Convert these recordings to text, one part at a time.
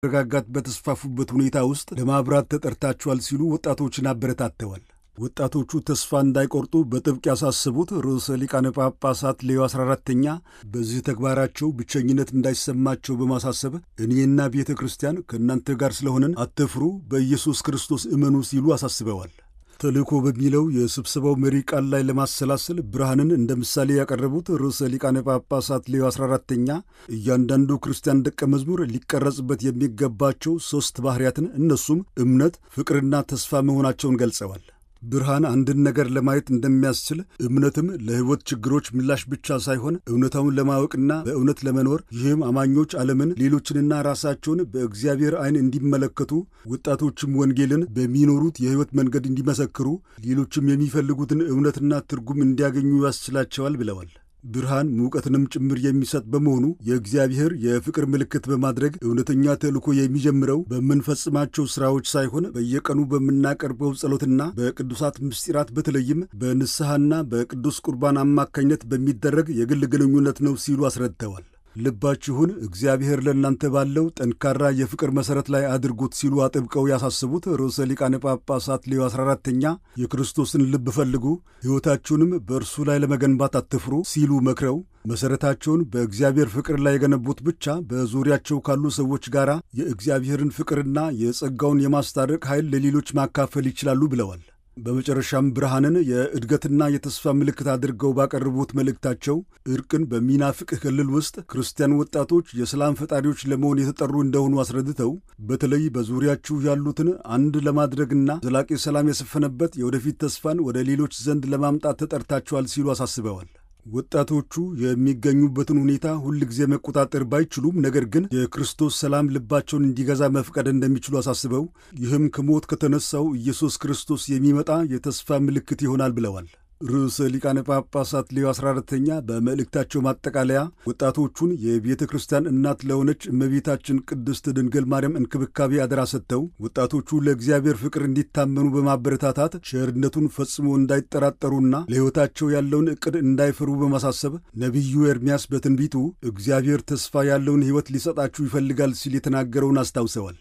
መረጋጋት በተስፋፉበት ሁኔታ ውስጥ ለማብራት ተጠርታችኋል ሲሉ ወጣቶችን አበረታተዋል። ወጣቶቹ ተስፋ እንዳይቆርጡ በጥብቅ ያሳሰቡት ርዕሰ ሊቃነ ጳጳሳት ሌዮ 14ተኛ በዚህ ተግባራቸው ብቸኝነት እንዳይሰማቸው በማሳሰብ እኔና ቤተ ክርስቲያን ከእናንተ ጋር ስለሆነን አትፍሩ፣ በኢየሱስ ክርስቶስ እመኑ ሲሉ አሳስበዋል። ተልእኮ በሚለው የስብሰባው መሪ ቃል ላይ ለማሰላሰል ብርሃንን እንደ ምሳሌ ያቀረቡት ርዕሰ ሊቃነ ጳጳሳት ሌዮ 14ተኛ እያንዳንዱ ክርስቲያን ደቀ መዝሙር ሊቀረጽበት የሚገባቸው ሦስት ባሕርያትን እነሱም እምነት፣ ፍቅርና ተስፋ መሆናቸውን ገልጸዋል። ብርሃን አንድን ነገር ለማየት እንደሚያስችል እምነትም ለሕይወት ችግሮች ምላሽ ብቻ ሳይሆን እውነታውን ለማወቅና በእውነት ለመኖር ይህም አማኞች ዓለምን፣ ሌሎችንና ራሳቸውን በእግዚአብሔር ዓይን እንዲመለከቱ ወጣቶችም ወንጌልን በሚኖሩት የሕይወት መንገድ እንዲመሰክሩ፣ ሌሎችም የሚፈልጉትን እውነትና ትርጉም እንዲያገኙ ያስችላቸዋል ብለዋል። ብርሃን ሙቀትንም ጭምር የሚሰጥ በመሆኑ የእግዚአብሔር የፍቅር ምልክት በማድረግ እውነተኛ ተልእኮ የሚጀምረው በምንፈጽማቸው ሥራዎች ሳይሆን በየቀኑ በምናቀርበው ጸሎትና በቅዱሳት ምስጢራት በተለይም በንስሐና በቅዱስ ቁርባን አማካኝነት በሚደረግ የግል ግንኙነት ነው ሲሉ አስረድተዋል። ልባችሁን እግዚአብሔር ለእናንተ ባለው ጠንካራ የፍቅር መሠረት ላይ አድርጉት ሲሉ አጥብቀው ያሳስቡት ርዕሰ ሊቃነ ጳጳሳት ሌዮ 14ተኛ የክርስቶስን ልብ ፈልጉ፣ ሕይወታችሁንም በእርሱ ላይ ለመገንባት አትፍሩ ሲሉ መክረው መሠረታቸውን በእግዚአብሔር ፍቅር ላይ የገነቡት ብቻ በዙሪያቸው ካሉ ሰዎች ጋር የእግዚአብሔርን ፍቅርና የጸጋውን የማስታረቅ ኃይል ለሌሎች ማካፈል ይችላሉ ብለዋል። በመጨረሻም ብርሃንን የእድገትና የተስፋ ምልክት አድርገው ባቀረቡት መልእክታቸው እርቅን በሚናፍቅ ክልል ውስጥ ክርስቲያን ወጣቶች የሰላም ፈጣሪዎች ለመሆን የተጠሩ እንደሆኑ አስረድተው በተለይ በዙሪያችሁ ያሉትን አንድ ለማድረግና ዘላቂ ሰላም የሰፈነበት የወደፊት ተስፋን ወደ ሌሎች ዘንድ ለማምጣት ተጠርታችኋል ሲሉ አሳስበዋል። ወጣቶቹ የሚገኙበትን ሁኔታ ሁል ጊዜ መቆጣጠር ባይችሉም ነገር ግን የክርስቶስ ሰላም ልባቸውን እንዲገዛ መፍቀድ እንደሚችሉ አሳስበው ይህም ከሞት ከተነሳው ኢየሱስ ክርስቶስ የሚመጣ የተስፋ ምልክት ይሆናል ብለዋል። ርዕሰ ሊቃነ ጳጳሳት ሌዮ 14ተኛ በመልእክታቸው ማጠቃለያ ወጣቶቹን የቤተ ክርስቲያን እናት ለሆነች እመቤታችን ቅድስት ድንግል ማርያም እንክብካቤ አደራ ሰጥተው ወጣቶቹ ለእግዚአብሔር ፍቅር እንዲታመኑ በማበረታታት ቸርነቱን ፈጽሞ እንዳይጠራጠሩና ለሕይወታቸው ያለውን ዕቅድ እንዳይፈሩ በማሳሰብ ነቢዩ ኤርምያስ በትንቢቱ እግዚአብሔር ተስፋ ያለውን ሕይወት ሊሰጣችሁ ይፈልጋል ሲል የተናገረውን አስታውሰዋል።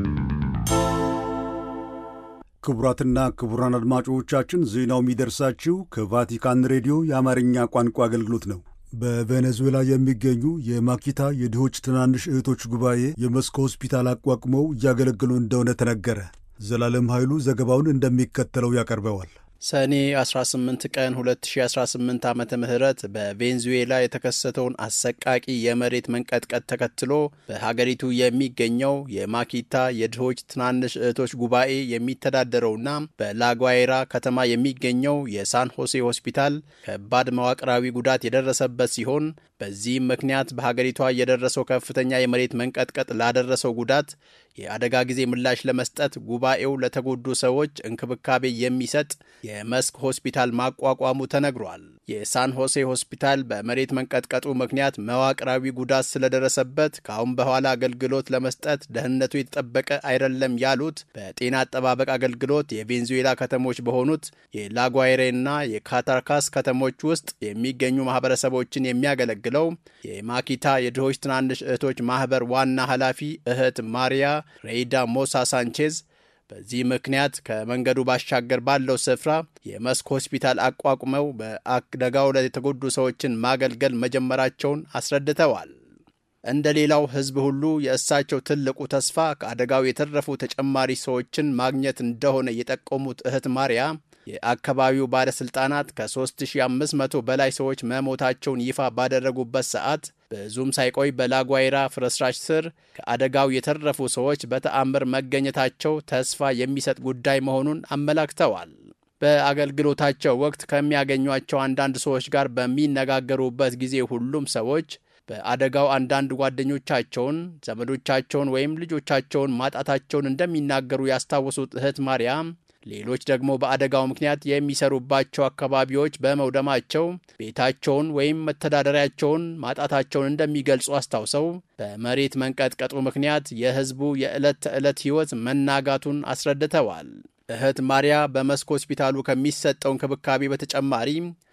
ክቡራትና ክቡራን አድማጮቻችን ዜናው የሚደርሳችሁ ከቫቲካን ሬዲዮ የአማርኛ ቋንቋ አገልግሎት ነው። በቬኔዙዌላ የሚገኙ የማኪታ የድሆች ትናንሽ እህቶች ጉባኤ የመስክ ሆስፒታል አቋቁመው እያገለገሉ እንደሆነ ተነገረ። ዘላለም ኃይሉ ዘገባውን እንደሚከተለው ያቀርበዋል። ሰኔ 18 ቀን 2018 ዓመተ ምህረት በቬንዙዌላ የተከሰተውን አሰቃቂ የመሬት መንቀጥቀጥ ተከትሎ በሀገሪቱ የሚገኘው የማኪታ የድሆች ትናንሽ እህቶች ጉባኤ የሚተዳደረውና በላጓይራ ከተማ የሚገኘው የሳን ሆሴ ሆስፒታል ከባድ መዋቅራዊ ጉዳት የደረሰበት ሲሆን በዚህም ምክንያት በሀገሪቷ የደረሰው ከፍተኛ የመሬት መንቀጥቀጥ ላደረሰው ጉዳት የአደጋ ጊዜ ምላሽ ለመስጠት ጉባኤው ለተጎዱ ሰዎች እንክብካቤ የሚሰጥ የመስክ ሆስፒታል ማቋቋሙ ተነግሯል። የሳን ሆሴ ሆስፒታል በመሬት መንቀጥቀጡ ምክንያት መዋቅራዊ ጉዳት ስለደረሰበት ከአሁን በኋላ አገልግሎት ለመስጠት ደህንነቱ የተጠበቀ አይደለም ያሉት በጤና አጠባበቅ አገልግሎት የቬንዙዌላ ከተሞች በሆኑት የላጓይሬና የካታርካስ ከተሞች ውስጥ የሚገኙ ማህበረሰቦችን የሚያገለግለው የማኪታ የድሆች ትናንሽ እህቶች ማህበር ዋና ኃላፊ እህት ማሪያ ሬይዳ ሞሳ ሳንቼዝ በዚህ ምክንያት ከመንገዱ ባሻገር ባለው ስፍራ የመስክ ሆስፒታል አቋቁመው በአደጋው ላይ የተጎዱ ሰዎችን ማገልገል መጀመራቸውን አስረድተዋል። እንደ ሌላው ሕዝብ ሁሉ የእሳቸው ትልቁ ተስፋ ከአደጋው የተረፉ ተጨማሪ ሰዎችን ማግኘት እንደሆነ የጠቆሙት እህት ማርያ የአካባቢው ባለሥልጣናት ከ3500 በላይ ሰዎች መሞታቸውን ይፋ ባደረጉበት ሰዓት ብዙም ሳይቆይ በላጓይራ ፍርስራሽ ስር ከአደጋው የተረፉ ሰዎች በተአምር መገኘታቸው ተስፋ የሚሰጥ ጉዳይ መሆኑን አመላክተዋል። በአገልግሎታቸው ወቅት ከሚያገኟቸው አንዳንድ ሰዎች ጋር በሚነጋገሩበት ጊዜ ሁሉም ሰዎች በአደጋው አንዳንድ ጓደኞቻቸውን፣ ዘመዶቻቸውን ወይም ልጆቻቸውን ማጣታቸውን እንደሚናገሩ ያስታወሱት እህት ማርያም ሌሎች ደግሞ በአደጋው ምክንያት የሚሰሩባቸው አካባቢዎች በመውደማቸው ቤታቸውን ወይም መተዳደሪያቸውን ማጣታቸውን እንደሚገልጹ አስታውሰው በመሬት መንቀጥቀጡ ምክንያት የሕዝቡ የዕለት ተዕለት ሕይወት መናጋቱን አስረድተዋል። እህት ማርያ በመስክ ሆስፒታሉ ከሚሰጠው እንክብካቤ በተጨማሪ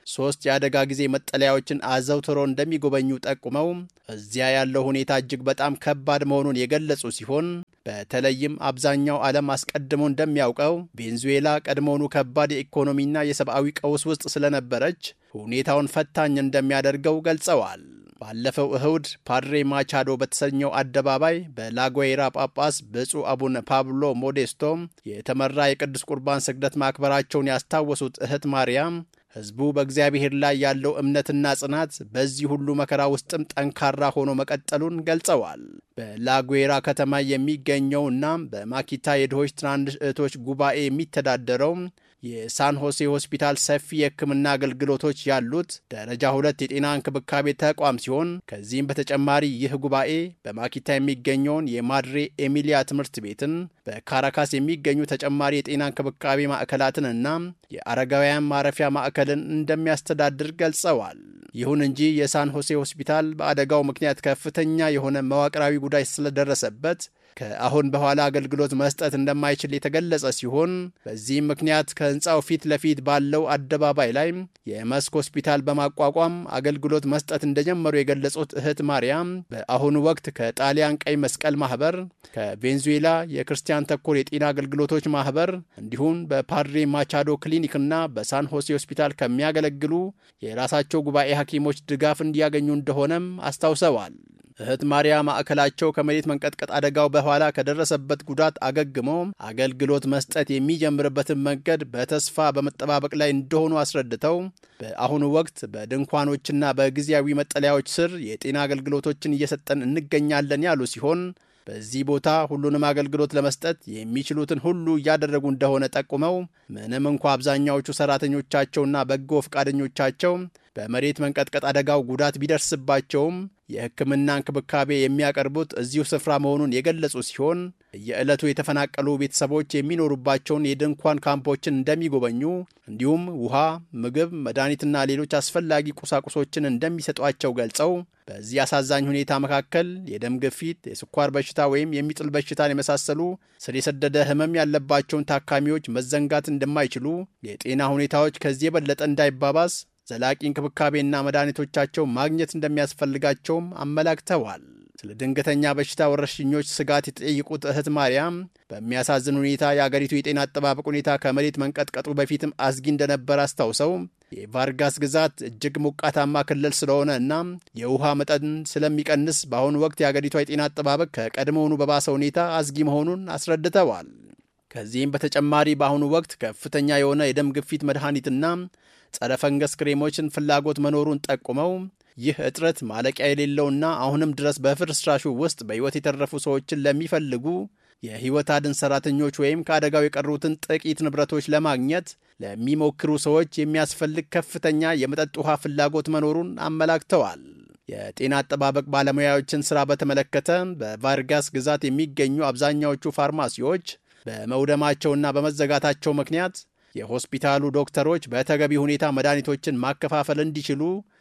ሶስት የአደጋ ጊዜ መጠለያዎችን አዘውትሮ እንደሚጎበኙ ጠቁመው እዚያ ያለው ሁኔታ እጅግ በጣም ከባድ መሆኑን የገለጹ ሲሆን በተለይም አብዛኛው ዓለም አስቀድሞ እንደሚያውቀው ቬንዙዌላ ቀድሞውኑ ከባድ የኢኮኖሚና የሰብአዊ ቀውስ ውስጥ ስለነበረች ሁኔታውን ፈታኝ እንደሚያደርገው ገልጸዋል። ባለፈው እሁድ ፓድሬ ማቻዶ በተሰኘው አደባባይ በላጓይራ ጳጳስ ብፁዕ አቡነ ፓብሎ ሞዴስቶ የተመራ የቅዱስ ቁርባን ስግደት ማክበራቸውን ያስታወሱት እህት ማርያም ሕዝቡ በእግዚአብሔር ላይ ያለው እምነትና ጽናት በዚህ ሁሉ መከራ ውስጥም ጠንካራ ሆኖ መቀጠሉን ገልጸዋል። በላጉዌራ ከተማ የሚገኘውና በማኪታ የድሆች ትናንሽ እህቶች ጉባኤ የሚተዳደረው የሳን ሆሴ ሆስፒታል ሰፊ የሕክምና አገልግሎቶች ያሉት ደረጃ ሁለት የጤና እንክብካቤ ተቋም ሲሆን ከዚህም በተጨማሪ ይህ ጉባኤ በማኪታ የሚገኘውን የማድሬ ኤሚሊያ ትምህርት ቤትን፣ በካራካስ የሚገኙ ተጨማሪ የጤና እንክብካቤ ማዕከላትን እና የአረጋውያን ማረፊያ ማዕከልን እንደሚያስተዳድር ገልጸዋል። ይሁን እንጂ የሳን ሆሴ ሆስፒታል በአደጋው ምክንያት ከፍተኛ የሆነ መዋቅራዊ ጉዳይ ስለደረሰበት ከአሁን በኋላ አገልግሎት መስጠት እንደማይችል የተገለጸ ሲሆን በዚህም ምክንያት ከህንፃው ፊት ለፊት ባለው አደባባይ ላይ የመስክ ሆስፒታል በማቋቋም አገልግሎት መስጠት እንደጀመሩ የገለጹት እህት ማርያም በአሁኑ ወቅት ከጣሊያን ቀይ መስቀል ማህበር፣ ከቬንዙዌላ የክርስቲያን ተኮር የጤና አገልግሎቶች ማህበር እንዲሁም በፓድሬ ማቻዶ ክሊኒክና በሳን ሆሴ ሆስፒታል ከሚያገለግሉ የራሳቸው ጉባኤ ሐኪሞች ድጋፍ እንዲያገኙ እንደሆነም አስታውሰዋል። እህት ማርያ ማዕከላቸው ከመሬት መንቀጥቀጥ አደጋው በኋላ ከደረሰበት ጉዳት አገግሞ አገልግሎት መስጠት የሚጀምርበትን መንገድ በተስፋ በመጠባበቅ ላይ እንደሆኑ አስረድተው በአሁኑ ወቅት በድንኳኖችና በጊዜያዊ መጠለያዎች ስር የጤና አገልግሎቶችን እየሰጠን እንገኛለን ያሉ ሲሆን በዚህ ቦታ ሁሉንም አገልግሎት ለመስጠት የሚችሉትን ሁሉ እያደረጉ እንደሆነ ጠቁመው ምንም እንኳ አብዛኛዎቹ ሰራተኞቻቸውና በጎ ፈቃደኞቻቸው በመሬት መንቀጥቀጥ አደጋው ጉዳት ቢደርስባቸውም የሕክምና እንክብካቤ የሚያቀርቡት እዚሁ ስፍራ መሆኑን የገለጹ ሲሆን የዕለቱ የተፈናቀሉ ቤተሰቦች የሚኖሩባቸውን የድንኳን ካምፖችን እንደሚጎበኙ እንዲሁም ውሃ፣ ምግብ፣ መድኃኒትና ሌሎች አስፈላጊ ቁሳቁሶችን እንደሚሰጧቸው ገልጸው በዚህ አሳዛኝ ሁኔታ መካከል የደም ግፊት፣ የስኳር በሽታ ወይም የሚጥል በሽታን የመሳሰሉ ስር የሰደደ ህመም ያለባቸውን ታካሚዎች መዘንጋት እንደማይችሉ፣ የጤና ሁኔታዎች ከዚህ የበለጠ እንዳይባባስ ዘላቂ እንክብካቤና መድኃኒቶቻቸው ማግኘት እንደሚያስፈልጋቸውም አመላክተዋል። ስለ ድንገተኛ በሽታ ወረርሽኞች ስጋት የተጠየቁት እህት ማርያም በሚያሳዝን ሁኔታ የአገሪቱ የጤና አጠባበቅ ሁኔታ ከመሬት መንቀጥቀጡ በፊትም አስጊ እንደነበር አስታውሰው የቫርጋስ ግዛት እጅግ ሞቃታማ ክልል ስለሆነ እና የውሃ መጠን ስለሚቀንስ በአሁኑ ወቅት የአገሪቷ የጤና አጠባበቅ ከቀድሞውኑ በባሰ ሁኔታ አስጊ መሆኑን አስረድተዋል። ከዚህም በተጨማሪ በአሁኑ ወቅት ከፍተኛ የሆነ የደም ግፊት መድኃኒትና ጸረ ፈንገስ ክሬሞችን ፍላጎት መኖሩን ጠቁመው ይህ እጥረት ማለቂያ የሌለውና አሁንም ድረስ በፍርስራሹ ውስጥ በሕይወት የተረፉ ሰዎችን ለሚፈልጉ የሕይወት አድን ሠራተኞች ወይም ከአደጋው የቀሩትን ጥቂት ንብረቶች ለማግኘት ለሚሞክሩ ሰዎች የሚያስፈልግ ከፍተኛ የመጠጥ ውሃ ፍላጎት መኖሩን አመላክተዋል። የጤና አጠባበቅ ባለሙያዎችን ሥራ በተመለከተ በቫርጋስ ግዛት የሚገኙ አብዛኛዎቹ ፋርማሲዎች በመውደማቸውና በመዘጋታቸው ምክንያት የሆስፒታሉ ዶክተሮች በተገቢ ሁኔታ መድኃኒቶችን ማከፋፈል እንዲችሉ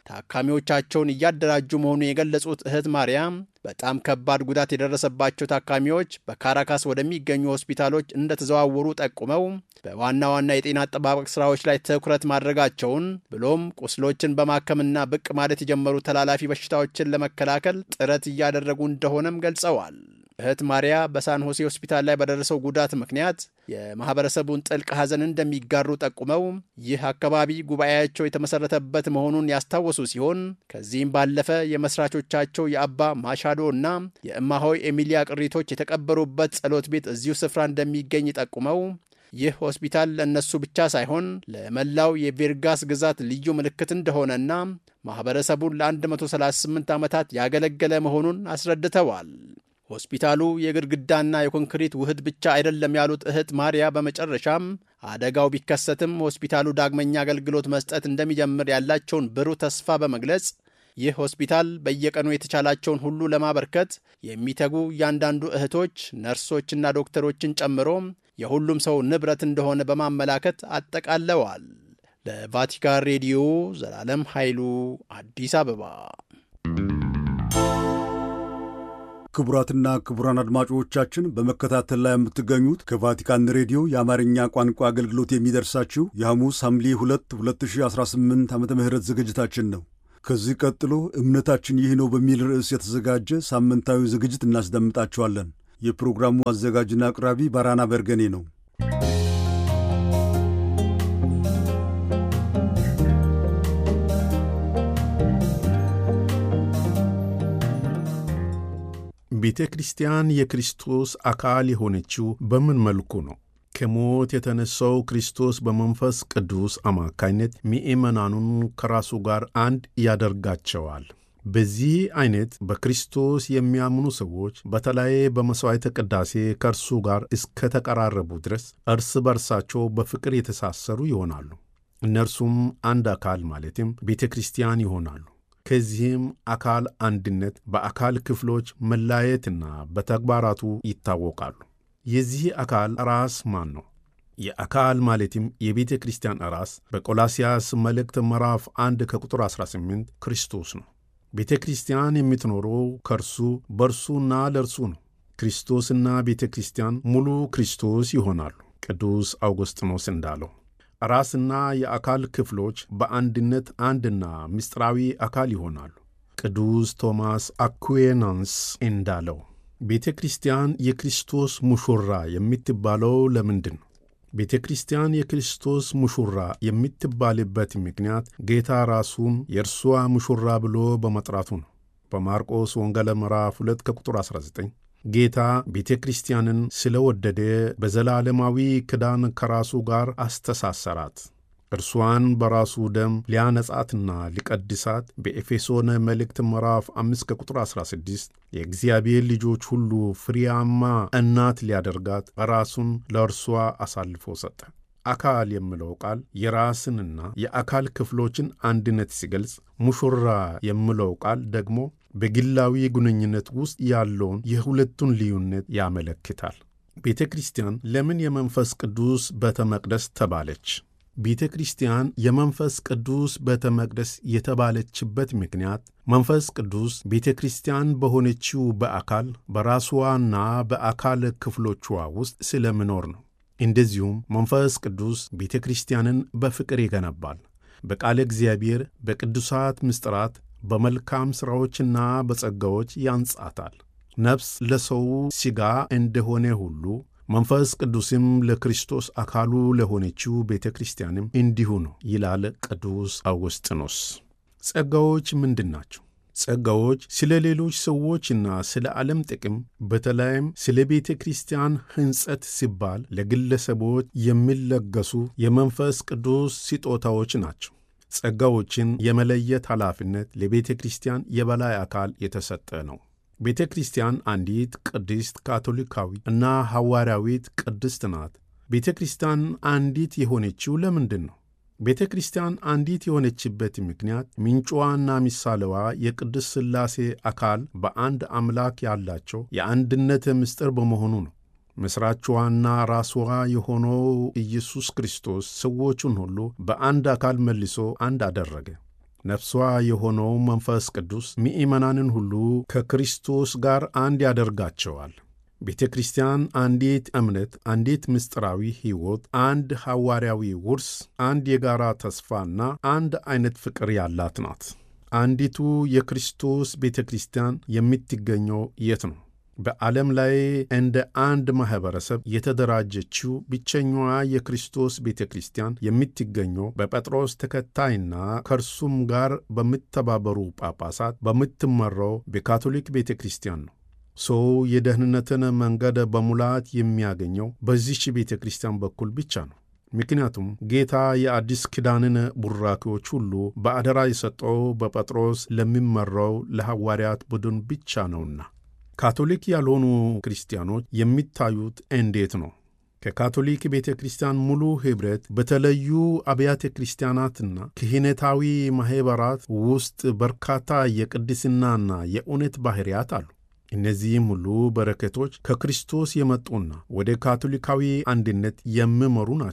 ታካሚዎቻቸውን እያደራጁ መሆኑን የገለጹት እህት ማርያም በጣም ከባድ ጉዳት የደረሰባቸው ታካሚዎች በካራካስ ወደሚገኙ ሆስፒታሎች እንደተዘዋወሩ ጠቁመው በዋና ዋና የጤና አጠባበቅ ስራዎች ላይ ትኩረት ማድረጋቸውን ብሎም ቁስሎችን በማከምና ብቅ ማለት የጀመሩ ተላላፊ በሽታዎችን ለመከላከል ጥረት እያደረጉ እንደሆነም ገልጸዋል። እህት ማርያ በሳን ሆሴ ሆስፒታል ላይ በደረሰው ጉዳት ምክንያት የማህበረሰቡን ጥልቅ ሐዘን እንደሚጋሩ ጠቁመው ይህ አካባቢ ጉባኤያቸው የተመሰረተበት መሆኑን ያስታወሱ ሲሆን ከዚህም ባለፈ የመስራቾቻቸው የአባ ማሻዶ እና የእማሆይ ኤሚሊያ ቅሪቶች የተቀበሩበት ጸሎት ቤት እዚሁ ስፍራ እንደሚገኝ ጠቁመው ይህ ሆስፒታል ለእነሱ ብቻ ሳይሆን ለመላው የቬርጋስ ግዛት ልዩ ምልክት እንደሆነና ማኅበረሰቡን ለ138 ዓመታት ያገለገለ መሆኑን አስረድተዋል። ሆስፒታሉ የግድግዳና የኮንክሪት ውህድ ብቻ አይደለም ያሉት እህት ማርያ በመጨረሻም አደጋው ቢከሰትም ሆስፒታሉ ዳግመኛ አገልግሎት መስጠት እንደሚጀምር ያላቸውን ብሩህ ተስፋ በመግለጽ ይህ ሆስፒታል በየቀኑ የተቻላቸውን ሁሉ ለማበርከት የሚተጉ እያንዳንዱ እህቶች፣ ነርሶችና ዶክተሮችን ጨምሮ የሁሉም ሰው ንብረት እንደሆነ በማመላከት አጠቃለዋል። ለቫቲካን ሬዲዮ ዘላለም ኃይሉ አዲስ አበባ ክቡራትና ክቡራን አድማጮቻችን በመከታተል ላይ የምትገኙት ከቫቲካን ሬዲዮ የአማርኛ ቋንቋ አገልግሎት የሚደርሳችሁ የሐሙስ ሐምሌ 2 2018 ዓ ም ዝግጅታችን ነው። ከዚህ ቀጥሎ እምነታችን ይህ ነው በሚል ርዕስ የተዘጋጀ ሳምንታዊ ዝግጅት እናስደምጣችኋለን። የፕሮግራሙ አዘጋጅና አቅራቢ ባራና በርገኔ ነው። ቤተ ክርስቲያን የክርስቶስ አካል የሆነችው በምን መልኩ ነው? ከሞት የተነሳው ክርስቶስ በመንፈስ ቅዱስ አማካይነት ምእመናኑን ከራሱ ጋር አንድ ያደርጋቸዋል። በዚህ አይነት በክርስቶስ የሚያምኑ ሰዎች በተለይ በመሥዋዕተ ቅዳሴ ከእርሱ ጋር እስከተቀራረቡ ድረስ እርስ በርሳቸው በፍቅር የተሳሰሩ ይሆናሉ። እነርሱም አንድ አካል ማለትም ቤተ ክርስቲያን ይሆናሉ። ከዚህም አካል አንድነት በአካል ክፍሎች መላየትና በተግባራቱ ይታወቃሉ። የዚህ አካል ራስ ማን ነው? የአካል ማለትም የቤተ ክርስቲያን ራስ በቆላስያስ መልእክት ምዕራፍ 1 ከቁጥር 18 ክርስቶስ ነው። ቤተ ክርስቲያን የምትኖረው ከእርሱ በእርሱና ለእርሱ ነው። ክርስቶስና ቤተ ክርስቲያን ሙሉ ክርስቶስ ይሆናሉ። ቅዱስ አውግስጢኖስ እንዳለው ራስና የአካል ክፍሎች በአንድነት አንድና ምስጢራዊ አካል ይሆናሉ። ቅዱስ ቶማስ አኩዌናንስ እንዳለው ቤተ ክርስቲያን የክርስቶስ ሙሹራ የምትባለው ለምንድን ነው? ቤተ ክርስቲያን የክርስቶስ ሙሹራ የምትባልበት ምክንያት ጌታ ራሱን የእርሷ ሙሹራ ብሎ በመጥራቱ ነው። በማርቆስ ወንጌል ምዕራፍ 2 ከቁጥር 19 ጌታ ቤተ ክርስቲያንን ስለወደደ በዘላለማዊ ክዳን ከራሱ ጋር አስተሳሰራት። እርሷን በራሱ ደም ሊያነጻትና ሊቀድሳት በኤፌሶን መልእክት ምዕራፍ 5 ከቁጥር 16 የእግዚአብሔር ልጆች ሁሉ ፍሬያማ እናት ሊያደርጋት ራሱን ለእርሷ አሳልፎ ሰጠ። አካል የሚለው ቃል የራስንና የአካል ክፍሎችን አንድነት ሲገልጽ፣ ሙሹራ የሚለው ቃል ደግሞ በግላዊ ግንኙነት ውስጥ ያለውን የሁለቱን ልዩነት ያመለክታል። ቤተ ክርስቲያን ለምን የመንፈስ ቅዱስ ቤተ መቅደስ ተባለች? ቤተ ክርስቲያን የመንፈስ ቅዱስ ቤተ መቅደስ የተባለችበት ምክንያት መንፈስ ቅዱስ ቤተ ክርስቲያን በሆነችው በአካል በራስዋና በአካል ክፍሎቿ ውስጥ ስለምኖር ነው። እንደዚሁም መንፈስ ቅዱስ ቤተ ክርስቲያንን በፍቅር ይገነባል። በቃለ እግዚአብሔር፣ በቅዱሳት ምስጢራት በመልካም ሥራዎችና በጸጋዎች ያንጻታል። ነፍስ ለሰው ሥጋ እንደሆነ ሁሉ መንፈስ ቅዱስም ለክርስቶስ አካሉ ለሆነችው ቤተ ክርስቲያንም እንዲሁ ነው ይላል ቅዱስ አውግስጢኖስ። ጸጋዎች ምንድን ናቸው? ጸጋዎች ስለ ሌሎች ሰዎችና ስለ ዓለም ጥቅም በተለይም ስለ ቤተ ክርስቲያን ሕንጸት ሲባል ለግለሰቦች የሚለገሱ የመንፈስ ቅዱስ ስጦታዎች ናቸው። ጸጋዎችን የመለየት ኃላፊነት ለቤተ ክርስቲያን የበላይ አካል የተሰጠ ነው። ቤተ ክርስቲያን አንዲት ቅድስት ካቶሊካዊ እና ሐዋርያዊት ቅድስት ናት። ቤተ ክርስቲያን አንዲት የሆነችው ለምንድን ነው? ቤተ ክርስቲያን አንዲት የሆነችበት ምክንያት ምንጯና ምሳሌዋ የቅድስት ሥላሴ አካል በአንድ አምላክ ያላቸው የአንድነት ምስጢር በመሆኑ ነው። መሥራችዋና ራስዋ የሆነው ኢየሱስ ክርስቶስ ሰዎቹን ሁሉ በአንድ አካል መልሶ አንድ አደረገ። ነፍሷ የሆነው መንፈስ ቅዱስ ምእመናንን ሁሉ ከክርስቶስ ጋር አንድ ያደርጋቸዋል። ቤተ ክርስቲያን አንዲት እምነት፣ አንዲት ምስጢራዊ ሕይወት፣ አንድ ሐዋርያዊ ውርስ፣ አንድ የጋራ ተስፋና አንድ ዐይነት ፍቅር ያላት ናት። አንዲቱ የክርስቶስ ቤተ ክርስቲያን የምትገኘው የት ነው? በዓለም ላይ እንደ አንድ ማኅበረሰብ የተደራጀችው ብቸኛዋ የክርስቶስ ቤተ ክርስቲያን የምትገኘው በጴጥሮስ ተከታይና ከእርሱም ጋር በሚተባበሩ ጳጳሳት በምትመራው በካቶሊክ ቤተ ክርስቲያን ነው። ሰው የደህንነትን መንገድ በሙላት የሚያገኘው በዚች ቤተ ክርስቲያን በኩል ብቻ ነው። ምክንያቱም ጌታ የአዲስ ኪዳንን ቡራኪዎች ሁሉ በአደራ የሰጠው በጴጥሮስ ለሚመራው ለሐዋርያት ቡድን ብቻ ነውና። ካቶሊክ ያልሆኑ ክርስቲያኖች የሚታዩት እንዴት ነው? ከካቶሊክ ቤተ ክርስቲያን ሙሉ ኅብረት በተለዩ አብያተ ክርስቲያናትና ክህነታዊ ማኅበራት ውስጥ በርካታ የቅድስናና የእውነት ባሕርያት አሉ። እነዚህም ሁሉ በረከቶች ከክርስቶስ የመጡና ወደ ካቶሊካዊ አንድነት የሚመሩ ናቸው።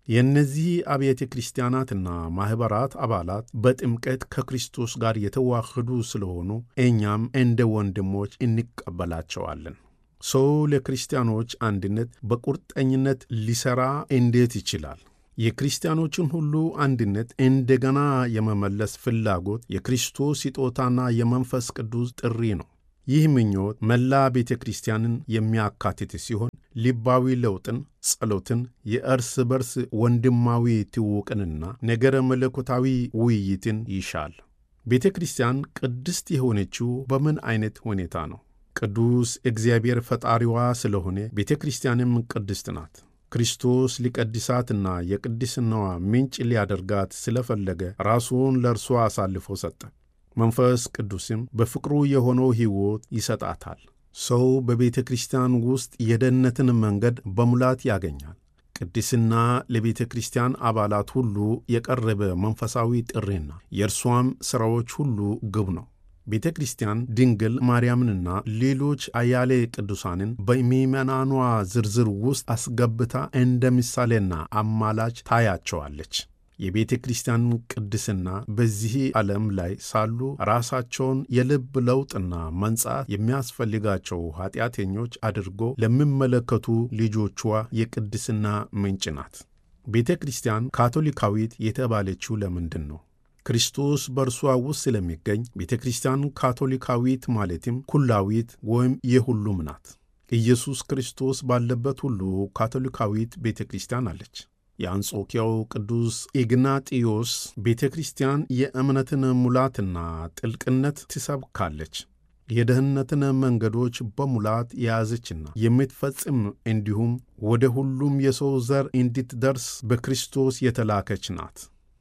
የእነዚህ አብያተ ክርስቲያናትና ማኅበራት አባላት በጥምቀት ከክርስቶስ ጋር የተዋህዱ ስለሆኑ እኛም እንደ ወንድሞች እንቀበላቸዋለን። ሰው ለክርስቲያኖች አንድነት በቁርጠኝነት ሊሠራ እንዴት ይችላል? የክርስቲያኖችን ሁሉ አንድነት እንደገና የመመለስ ፍላጎት የክርስቶስ ስጦታና የመንፈስ ቅዱስ ጥሪ ነው። ይህ ምኞት መላ ቤተ ክርስቲያንን የሚያካትት ሲሆን ልባዊ ለውጥን፣ ጸሎትን፣ የእርስ በርስ ወንድማዊ ትውውቅንና ነገረ መለኮታዊ ውይይትን ይሻል። ቤተ ክርስቲያን ቅድስት የሆነችው በምን አይነት ሁኔታ ነው? ቅዱስ እግዚአብሔር ፈጣሪዋ ስለሆነ ቤተ ክርስቲያንም ቅድስት ናት። ክርስቶስ ሊቀድሳትና የቅድስናዋ ምንጭ ሊያደርጋት ስለፈለገ ራሱን ለእርሷ አሳልፎ ሰጠ። መንፈስ ቅዱስም በፍቅሩ የሆነው ሕይወት ይሰጣታል። ሰው በቤተ ክርስቲያን ውስጥ የደህንነትን መንገድ በሙላት ያገኛል። ቅድስና ለቤተ ክርስቲያን አባላት ሁሉ የቀረበ መንፈሳዊ ጥሪና የእርሷም ሥራዎች ሁሉ ግብ ነው። ቤተ ክርስቲያን ድንግል ማርያምንና ሌሎች አያሌ ቅዱሳንን በምዕመናኗ ዝርዝር ውስጥ አስገብታ እንደ ምሳሌና አማላጅ ታያቸዋለች። የቤተ ክርስቲያን ቅድስና በዚህ ዓለም ላይ ሳሉ ራሳቸውን የልብ ለውጥና መንጻት የሚያስፈልጋቸው ኃጢአተኞች አድርጎ ለሚመለከቱ ልጆቿ የቅድስና ምንጭ ናት። ቤተ ክርስቲያን ካቶሊካዊት የተባለችው ለምንድን ነው? ክርስቶስ በእርሷ ውስጥ ስለሚገኝ ቤተ ክርስቲያን ካቶሊካዊት ማለትም ኩላዊት ወይም የሁሉም ናት። ኢየሱስ ክርስቶስ ባለበት ሁሉ ካቶሊካዊት ቤተ ክርስቲያን አለች። የአንጾኪያው ቅዱስ ኢግናጢዮስ ቤተ ክርስቲያን የእምነትን ሙላትና ጥልቅነት ትሰብካለች። የደህንነትን መንገዶች በሙላት የያዘችና የምትፈጽም እንዲሁም ወደ ሁሉም የሰው ዘር እንድትደርስ በክርስቶስ የተላከች ናት።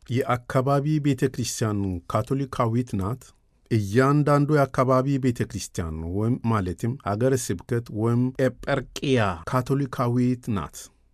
የአካባቢ ቤተ ክርስቲያን ካቶሊካዊት ናት። እያንዳንዱ የአካባቢ ቤተ ክርስቲያን ወይም ማለትም አገረ ስብከት ወይም ኤጰርቅያ ካቶሊካዊት ናት።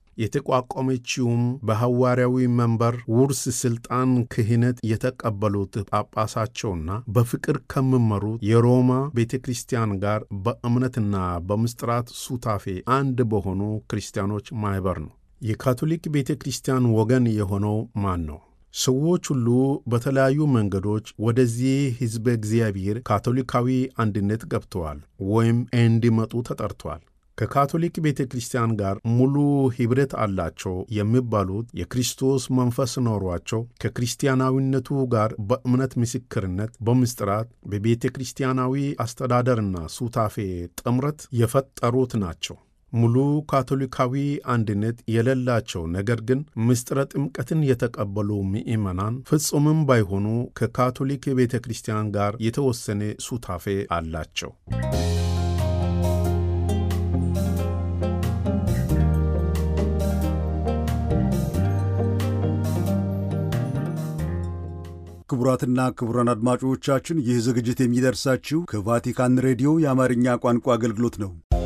የተቋቋመችውም በሐዋርያዊ መንበር ውርስ ሥልጣን ክህነት የተቀበሉት ጳጳሳቸውና በፍቅር ከሚመሩት የሮማ ቤተ ክርስቲያን ጋር በእምነትና በምስጢራት ሱታፌ አንድ በሆኑ ክርስቲያኖች ማኅበር ነው። የካቶሊክ ቤተ ክርስቲያን ወገን የሆነው ማን ነው? ሰዎች ሁሉ በተለያዩ መንገዶች ወደዚህ ሕዝበ እግዚአብሔር ካቶሊካዊ አንድነት ገብተዋል ወይም እንዲመጡ ተጠርተዋል። ከካቶሊክ ቤተ ክርስቲያን ጋር ሙሉ ኅብረት አላቸው የሚባሉት የክርስቶስ መንፈስ ኖሯቸው ከክርስቲያናዊነቱ ጋር በእምነት ምስክርነት፣ በምስጢራት፣ በቤተ ክርስቲያናዊ አስተዳደርና ሱታፌ ጥምረት የፈጠሩት ናቸው። ሙሉ ካቶሊካዊ አንድነት የሌላቸው ነገር ግን ምስጢረ ጥምቀትን የተቀበሉ ምዕመናን ፍጹምም ባይሆኑ ከካቶሊክ ቤተ ክርስቲያን ጋር የተወሰነ ሱታፌ አላቸው። ክቡራትና ክቡራን አድማጮቻችን ይህ ዝግጅት የሚደርሳችሁ ከቫቲካን ሬዲዮ የአማርኛ ቋንቋ አገልግሎት ነው።